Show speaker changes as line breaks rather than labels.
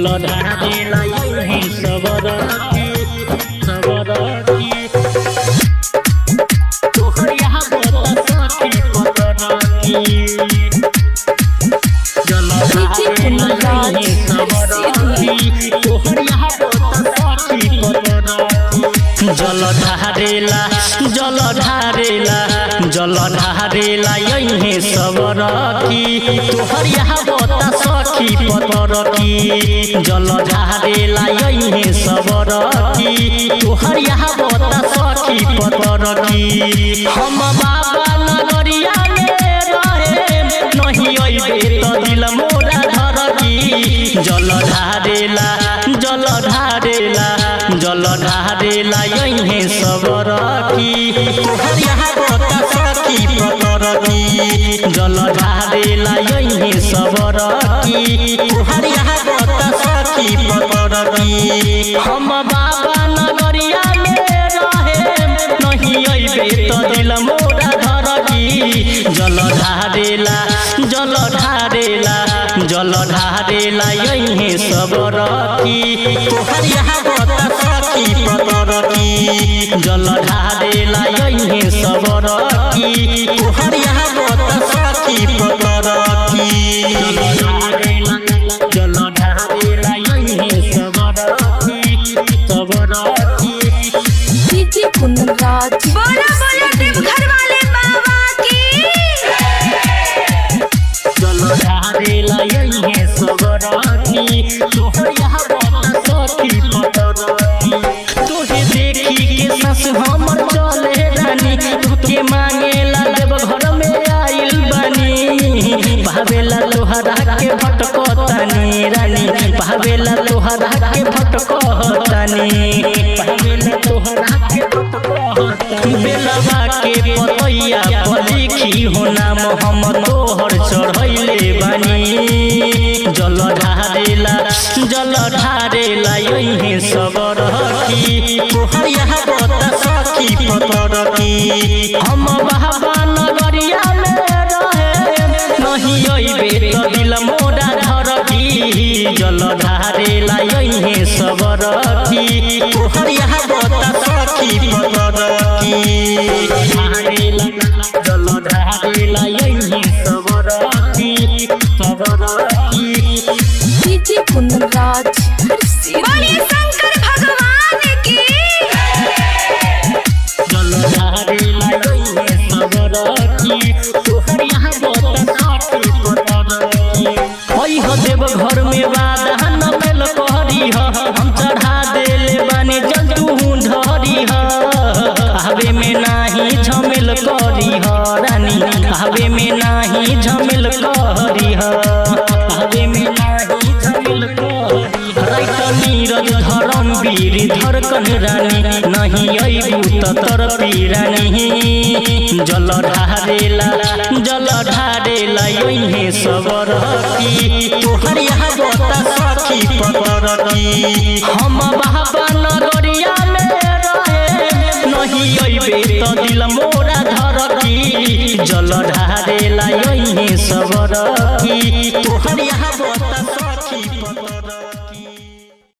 जल ढारेला यही सबर की सबर की तोहर यहाँ बता सखी पतर की जल ढारेला यही सबर की तोहर यहाँ बता सखी पतर की जल ढारेला जल ढारेला जल ढारेला यही सबर की तोहर यहाँ बता सखी पतर की जल ढारेला यही सबर की तोहर यहाँ बता सखी पतर की हम बाबा नगरिया में रहे नहीं अइबे त दिल मोरा धर की जल ढारेला जल ढारेला जल ढारेला यही सबर की तोहर यहाँ बता सखी पतर की जल ढारेला यही सबर की तोहर यहाँ बता सखी पतर की हम बाबा नगरिया में रहे नहीं अइबे त दिल मोरा धर की जल ढारेला जल ढारेला जल ढारेला यही सबर की तोहर यहाँ बता सखी पतर की जल ढारेला यही सबर की तोहर यहाँ बता सखी पतर की जल ढारेला यही सबर की सबर की
डीजे कुंदराज
बोला बोला देवघर वाले बाबा की
जल ढारेला यही सबरानी तोहर यहाँ बता सखी पतरानी तोहे देखी के सस हमर चले रानी तोके मांगेला देव घर में आइल बानी भावेला तोहरा के भटकतानी रानी भावेला तोहरा के भटकतानी भावेला तोहरा के भटकतानी बेलवा के पतैया पर लिखी हो नाम हम तोहर चढ़ैले बानी जल ढारेला जल ढारेला यही सबर की तोहर यहाँ बता सखी पतर की हम बाबा नगरिया में रहे नहीं अइबे त दिल मोरा धर की जल ढारेला यही सबर की तोहर यहाँ बता सखी पतर की ढारेला जल ढारेला यही सबर की सबर की
डीजे कुंदराज
बोलिए शंकर भगवान की
जल ढारेला यही सबर की तोहर यहाँ बता सखी पतर की ओइ हो देव घर में वादा न भेल कहरी ह हम चढ़ा देले बानी जल तू ढरी ह आवे में नाही झमेल करी ह रानी आवे में नाही झमेल करी ह आवे में नाही झमेल करी ह राइत नीरज धरम वीर धरकन रानी नहीं अइबू त तर रानी जल ढारेला जल ढारेला यही सबर की तोहर यहाँ बता सखी पतर की हम बाबा नगरिया में रहे नहीं अइबे त दिल मोरा धर की जल ढारेला यही सबर की तोहर यहाँ बता सखी